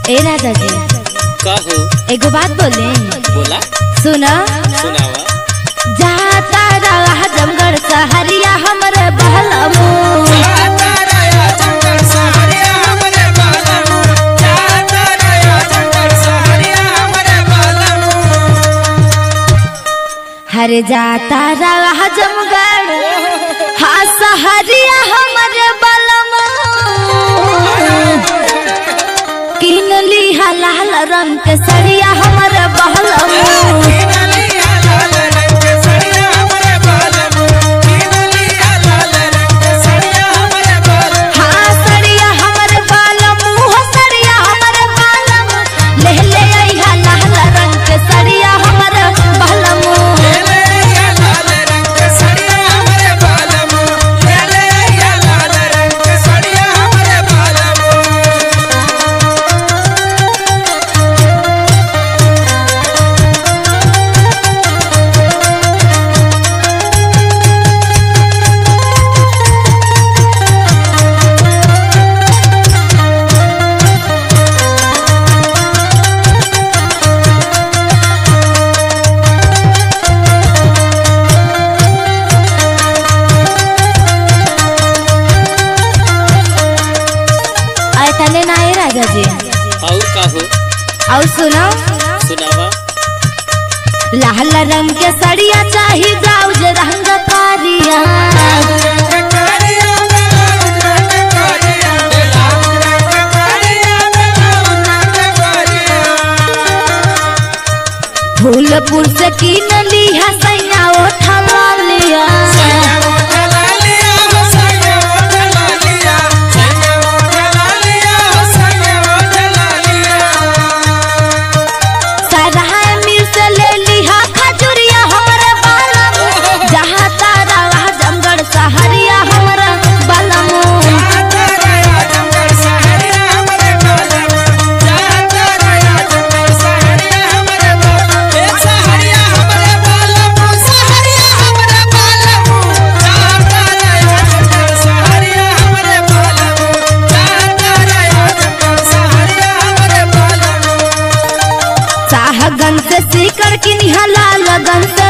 ए राजा जी का हो एगो बात बोले बोला सुना सुनावा जाता रहा जमगढ़ सहरिया हमरे बहलमू हर जाता रहा जमगढ़ हाँ सहरिया हमरे बलमू किन लिहा लाल रंग के सरिया हमरे बहलमू हाँ सड़िया हमरे बालमू हो सड़िया हमरे बालमू ले ले आइहा लाल रंग के सड़िया हमरे बालमू आय तने ना आए राजा जी और का हो और सुनो सुनावा लाल रंग के सड़िया चाही ब्लाउज रंग कारिया फूलपुर से कीन लिया सैया उठा लिया सराय मिल से ले लिहा खजुरिया हमरे बालम जहाँ तारा वहाँ जमगढ़ सहरिया हमरे बालमू साहगन से सीकर किनिहा लाल गन से